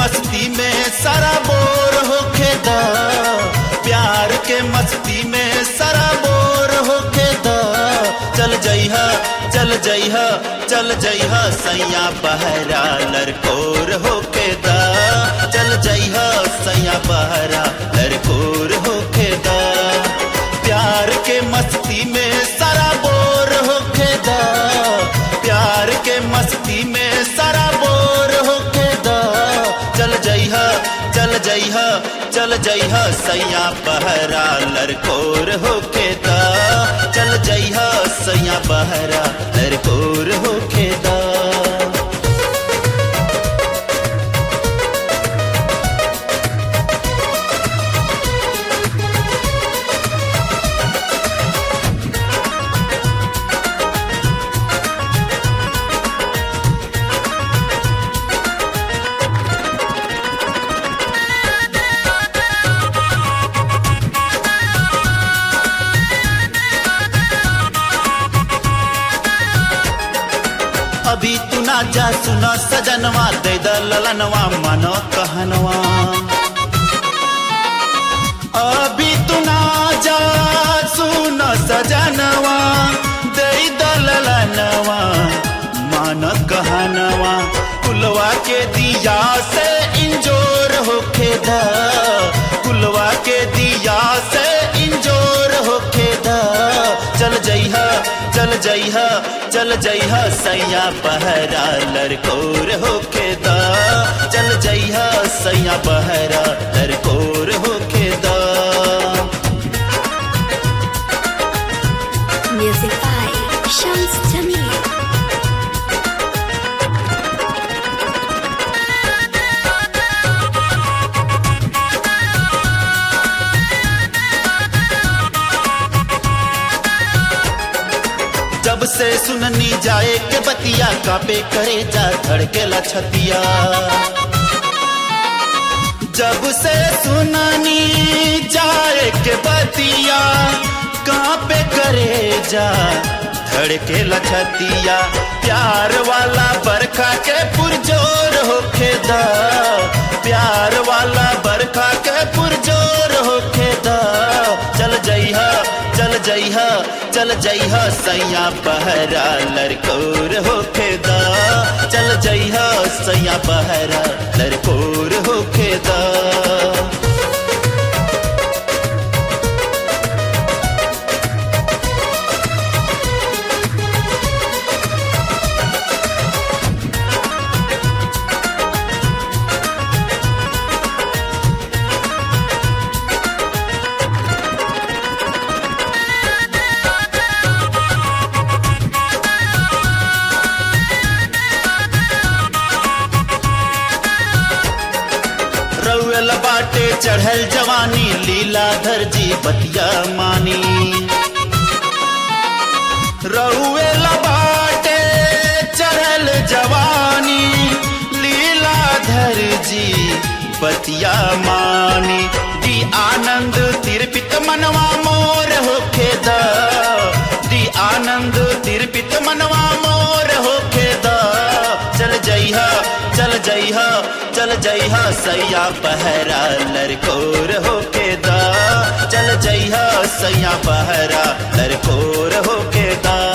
मस्ती में सारा बोर होके दा प्यार के मस्ती में सारा बोर होके दा चल जइहा चल जइहा चल जइहा सैया बहरा लड़कोर होके दा चल जइहा सैया बहरा लड़कोर होके दा प्यार के मस्ती में सारा बोर होके दा प्यार के मस्ती में सारा बोर होके दा चल जइहा चल जइहा चल जइहा सैया बहरा लड़कोर होके दा चल जइहा सैया बहरा लड़कोर होके दा अभी तू ना जा सुना सजनवा दे द ललनवा मनो कहनवा अभी तू ना जा सुना सजनवा दे द ललनवा मन कहनवा कुलवा के दिया से इंजोर होके दा कुलवा के दिया से इंजोर होके दा चल जइहा चल जइहा चल जइहा सैया बहरा लड़कोर होके दा चल जइहा सैया बहरा लड़कोर होके दा Music by Shams Jamil. जब से सुननी जाए के बतिया कापे करे जा धड़के ला छतिया जब से सुननी जाए के बतिया कापे करे जा धड़के ला छतिया प्यार वाला बरखा के पुरजोर होके दा प्यार वाला बरखा के पुरजोर होके दा चल जइहा चल जइहा चल जइहा सैया बहरा लड़कोर होके दा चल जइहा सैया बहरा लड़कोर होके दा रउल बाटे चढ़ल जवानी लीलाधर जी बतिया मानी रउल बाटे चढ़ल जवानी लीलाधर जी बतिया मानी दी आनंद तिरपित मनवा मोर होके दा दी आनंद तिरपित मनवा मोर होके दा चल जइहा चल जइहा चल जइहा सैया बहरा लड़कोर होके दा चल जइहा सैया बहरा लड़कोर होके दा